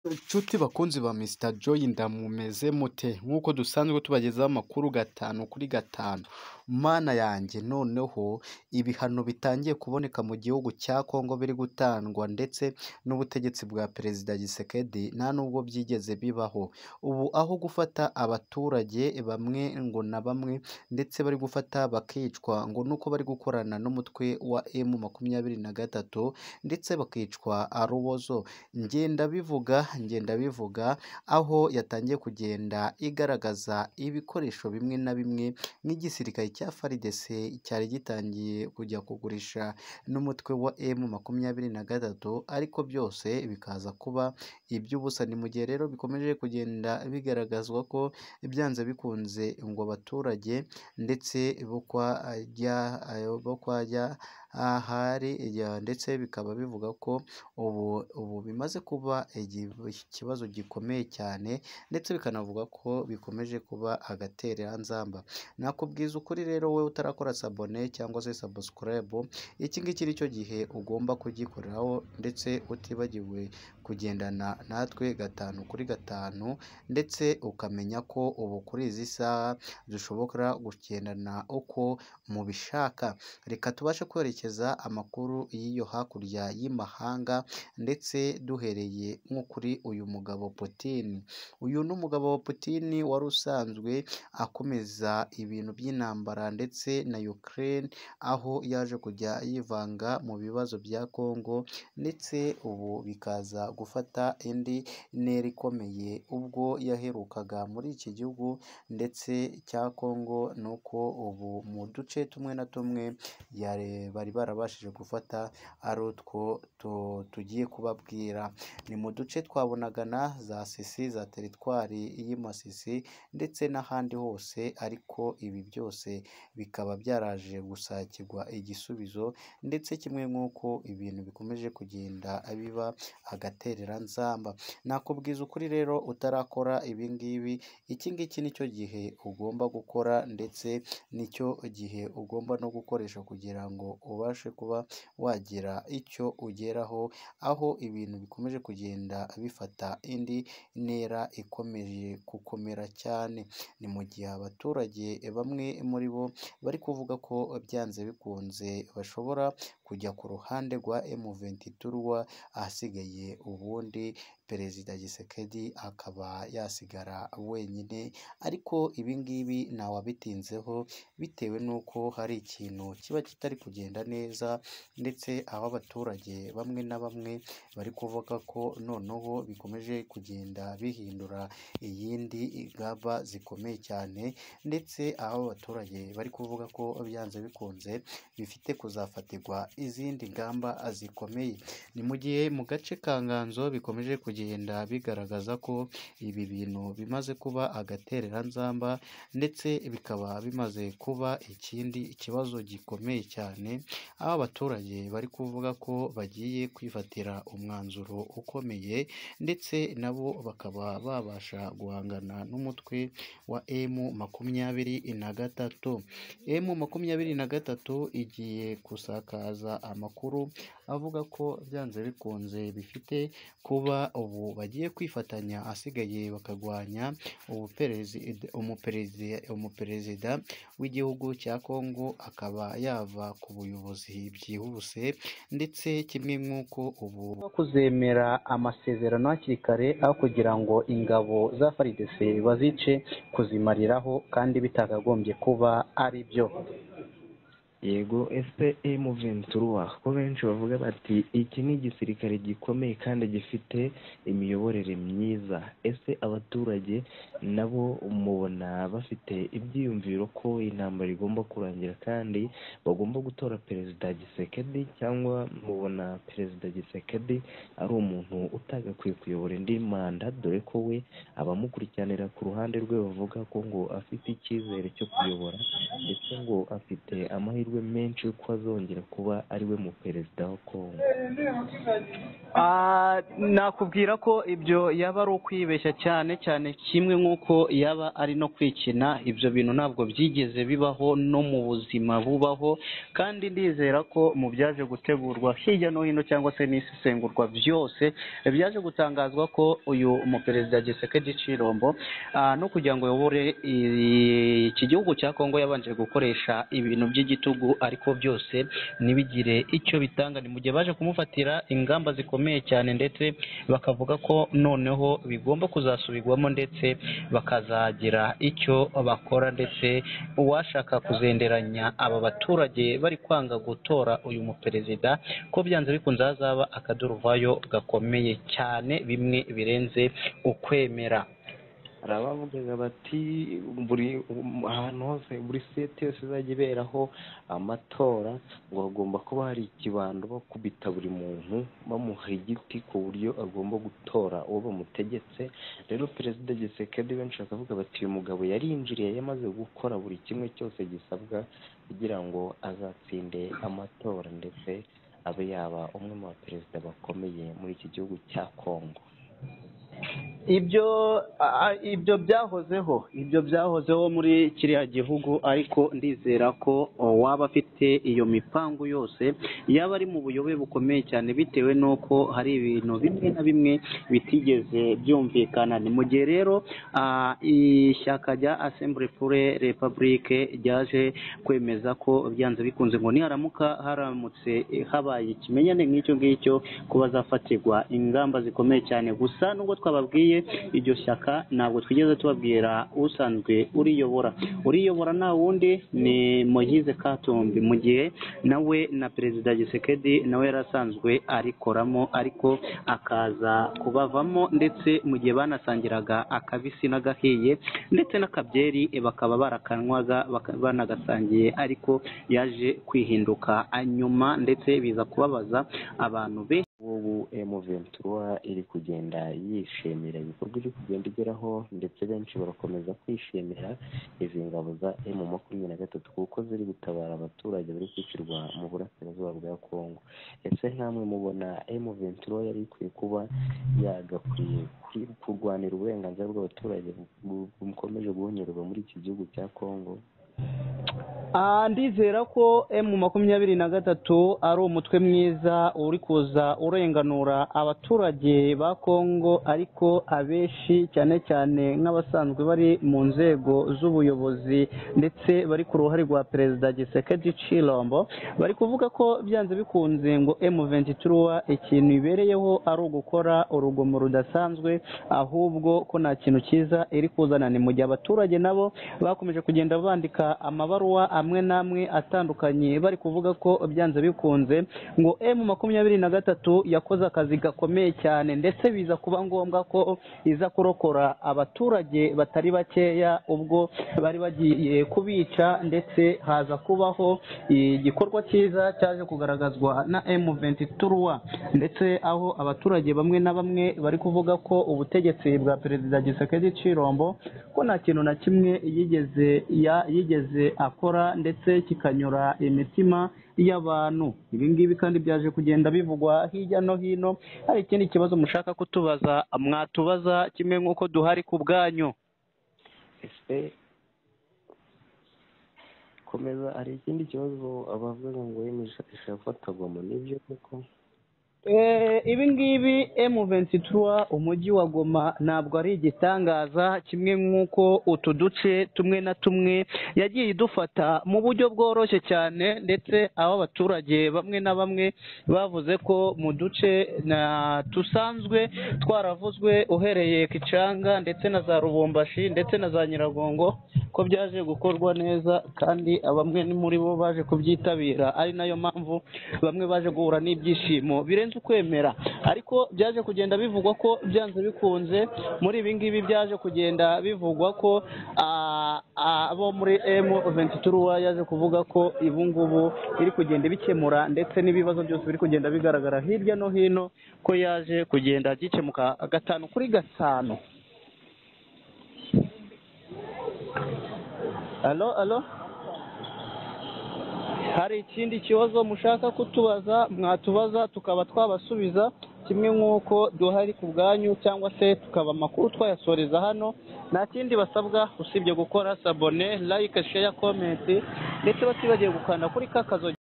Nshuti bakunzi ba Mr Joy ndamumeze mute? Nk'uko dusanzwe tubagezaho amakuru gatanu kuri gatanu. Mana yanjye noneho ibihano bitangiye kuboneka mu gihugu cya Congo biri gutangwa ndetse n'ubutegetsi bwa Perezida Tshisekedi nta nubwo byigeze bibaho. Ubu aho gufata abaturage bamwe ngo na bamwe ndetse bari gufata bakicwa ngo nuko bari gukorana n'umutwe wa M makumyabiri na gatatu ndetse bakicwa arubozo. Njye ndabivuga, njye ndabivuga, aho yatangiye kugenda igaragaza ibikoresho bimwe na bimwe nk'igisirikare cya FARDC cyari gitangiye kujya kugurisha n'umutwe wa M makumyabiri na gatatu ariko byose bikaza kuba iby'ubusa. Ni mu gihe rero bikomeje kugenda bigaragazwa ko byanze bikunze ngo abaturage ndetse bo kwa rya bo kwa rya ahari ndetse bikaba bivuga ko ubu ubu bimaze kuba igi- ikibazo gikomeye cyane ndetse bikanavuga ko bikomeje kuba agatereranzamba. Nakubwiza ukuri rero wowe utarakora sabone cyangwa se sabusikarayibu, iki ngiki ni cyo gihe ugomba kugikoreraho ndetse utibagiwe kugendana natwe gatanu kuri gatanu ndetse ukamenya ko ubu kuri izi saha dushobora kugendana uko mubishaka. Reka tubashe kwerekeza amakuru y'iyo hakurya y'imahanga ndetse duhereye nko kuri uyu mugabo Putin. Uyu ni umugabo wa Putin wari usanzwe akomeza ibintu by'intambara ndetse na Ukraine, aho yaje kujya yivanga mu bibazo bya Congo ndetse ubu bikaza gufata indi ntera ikomeye ubwo yaherukaga muri iki gihugu ndetse cya Congo ni uko ubu mu duce tumwe na tumwe yare- bari barabashije gufata ari utwo tu- tugiye kubabwira. Ni mu duce twa Bunagana, za Sisi, za teritwari y'i Masisi ndetse n'ahandi hose ariko ibi byose bikaba byaraje gusakirwa igisubizo ndetse kimwe nk'uko ibintu bikomeje kugenda biba agatereranzamba. Nakubwiza ukuri rero utarakora ibi ngibi, iki ngiki ni cyo gihe ugomba gukora ndetse nicyo gihe ugomba no gukoresha kugira ngo ubashe kuba wagira icyo ugeraho, aho ibintu bikomeje kugenda bifata indi ntera ikomeje gukomera cyane. Ni mu gihe abaturage bamwe muri bo bari kuvuga ko byanze bikunze bashobora kujya ku ruhande rwa M23, ahasigaye ubundi Perezida Tshisekedi akaba yasigara wenyine ariko ibi ngibi ntawabitinzeho bitewe n'uko hari ikintu kiba kitari kugenda neza ndetse aho abaturage bamwe na bamwe bari kuvuga ko noneho bikomeje kugenda bihindura iyindi ingamba zikomeye cyane ndetse aho abaturage bari kuvuga ko byanze bikunze bifite kuzafatirwa izindi ngamba zikomeye. Ni mu gihe mu gace ka Nganzo bikomeje kugenda bigaragaza ko ibi bintu bimaze kuba agatereranzamba ndetse bikaba bimaze kuba ikindi kibazo gikomeye cyane, aho abaturage bari kuvuga ko bagiye kwifatira umwanzuro ukomeye ndetse na bo bakaba babasha guhangana n'umutwe wa M makumyabiri na gatatu. M makumyabiri na gatatu igiye gusakaza amakuru avuga ko byanze bikunze bifite kuba ubu bagiye kwifatanya ahasigaye bakarwanya ubuperezida umuperezida umuperezida w'igihugu cya Congo akaba yava ku buyobozi byihuse ndetse kimwe nk'uko ubu kuzemera amasezerano hakiri kare aho kugira ngo ingabo za FARDC bazice kuzimariraho kandi bitakagombye kuba ari byo. yego ese emu ventura ko benshi bavuga bati iki ni igisirikare gikomeye kandi gifite imiyoborere myiza ese abaturage nabo mubona bafite ibyiyumviro ko intambara igomba kurangira kandi bagomba gutora perezida gisekedi cyangwa mubona perezida gisekedi ari umuntu utagakwiye kuyobora indi manda dore ko we abamukurikiranira ku ruhande rwe bavuga ko ngo afite icyizere cyo kuyobora ndetse ngo afite amahirwe amahirwe menshi y'uko azongera kuba ari we mu perezida wa kongo Ah, nakubwira ko ibyo yaba ari ukwibeshya cyane cyane kimwe nk'uko yaba ari no kwikina ibyo bintu ntabwo byigeze bibaho no mu buzima bubaho kandi ndizera ko mu byaje gutegurwa hirya no hino cyangwa se n'isesengurwa byose byaje gutangazwa ko uyu umuperezida Gisekedi Cirombo ah, no kugira ngo yobore i- iki gihugu cya Kongo yabanje gukoresha ibintu by'igitugu ariko byose ntibigire icyo bitanga ni mu gihe baje kumufatira ingamba zikomeye cyane ndetse bakavuga ko noneho bigomba kuzasubirwamo ndetse bakazagira icyo bakora ndetse uwashaka kuzenderanya aba baturage bari kwanga gutora uyu muperezida ko byanze bikunze hazaba akaduruvayo gakomeye cyane bimwe birenze ukwemera hari abavugaga bati buri ahantu hose buri site yose izajya iberaho amatora ngo hagomba kuba hari ikibando bakubita buri muntu bamuha igiti ku buryo agomba gutora uwo bamutegetse rero perezida gisekedi benshi bakavuga bati uyu mugabo yarinjiriye yamaze gukora buri kimwe cyose gisabwa kugira ngo azatsinde amatora ndetse abe yaba umwe mu baperezida bakomeye muri iki gihugu cya kongo ibyo a- a- ibyo byahozeho ibyo byahozeho muri kiriya gihugu ariko ndizera ko o, waba afite iyo mipangu yose yaba ari mu buyobe bukomeye cyane bitewe n'uko hari ibintu bimwe na bimwe bitigeze byumvikana ni mu gihe rero ah, ishyaka rya assemble pure republique ryaje kwemeza ko byanze bikunze ngo niharamuka haramutse eh, habaye ikimenyane nk'icyo ngicyo ko bazafatirwa ingamba zikomeye cyane gusa nubwo twababwiye iryo shyaka ntabwo twigeze tubabwira usanzwe uriyobora uriyobora nta wundi ni moyize katumbi mu gihe nawe na perezida gisekedi nawe yari asanzwe arikoramo ariko akaza kubavamo ndetse mu gihe banasangiraga akabisi n'agahiye ndetse n'akabyeri eh, bakaba barakanywaga baka- banagasangiye ariko yaje kwihinduka nyuma ndetse biza kubabaza abantu be ubu M23 iri kugenda yishimira ibikorwa iri kugenda igeraho ndetse benshi barakomeza kwishimira izi ngabo za M23 kuko ziri gutabara abaturage bari kwicirwa mu burasirazuba bwa Kongo ese nkamwe mubona M23 yari ikwiye kuba yagakwiye kuri- kurwanira uburenganzira bw'abaturage bu- bukomeje guhonyorerwa muri iki gihugu cya Kongo Ah, ndizera ko emu makumyabiri na gatatu ari umutwe mwiza uri kuza urenganura abaturage ba kongo ariko abenshi cyane cyane nk'abasanzwe bari mu nzego z'ubuyobozi ndetse bari ku ruhare rwa perezida gisekedi cirombo bari kuvuga ko byanze bikunze ngo emu ventura ikintu ibereyeho ari ugukora urugomo rudasanzwe ahubwo ko nta kintu cyiza iri kuzana ni mu gihe abaturage nabo bakomeje kugenda bandika amabaruwa amwe n'amwe atandukanye bari kuvuga ko byanze bikunze ngo emu makumyabiri na gatatu yakoze akazi gakomeye cyane ndetse biza kuba ngombwa ko iza kurokora abaturage batari bakeya ubwo bari bagiye kubica ndetse haza kubaho igikorwa cyiza cyaje kugaragazwa na emu ventura ndetse aho abaturage bamwe na bamwe bari kuvuga ko ubutegetsi bwa perezida gisekedi cirombo ko nta kintu na kimwe yigeze ya yigeze akora ndetse kikanyura imitima y'abantu ibi ngibi kandi byaje kugenda bivugwa hirya no hino hari ikindi kibazo mushaka kutubaza mwatubaza kimwe nk'uko duhari ku bwanyu ese komeza hari ikindi kibazo abavuga ngo M23 ishaka gufatagwamo nibyo koko Eh, ibi ngibi M23 umujyi wa Goma ntabwo ari igitangaza kimwe nk'uko utu duce tumwe na tumwe yagiye idufata mu buryo bworoshye cyane ndetse aho abaturage bamwe na bamwe bavuze ko mu duce na tusanzwe twaravuzwe uhereye Kicanga ndetse na za Rubumbashi ndetse na za Nyiragongo ko byaje gukorwa neza kandi bamwe muri bo baje kubyitabira ari nayo mpamvu bamwe baje guhura n'ibyishimo birenze ukwemera ariko byaje kugenda bivugwa ko byanze bikunze muri ibi ngibi byaje kugenda bivugwa ko ah, ah, abo muri emu ventura yaje kuvuga ko ibu ngubu iri kugenda ibikemura ndetse n'ibibazo byose biri kugenda bigaragara hirya no hino ko yaje kugenda gikemuka gatanu kuri gatanu alo alo hari ikindi kibazo mushaka kutubaza mwatubaza tukaba twabasubiza kimwe nk'uko duhari ku bwanyu cyangwa se tukaba amakuru twayasoreza hano nta kindi basabwa usibye gukora sabone layike sheya komenti ndetse batibagiwe gukanda kuri ka kazo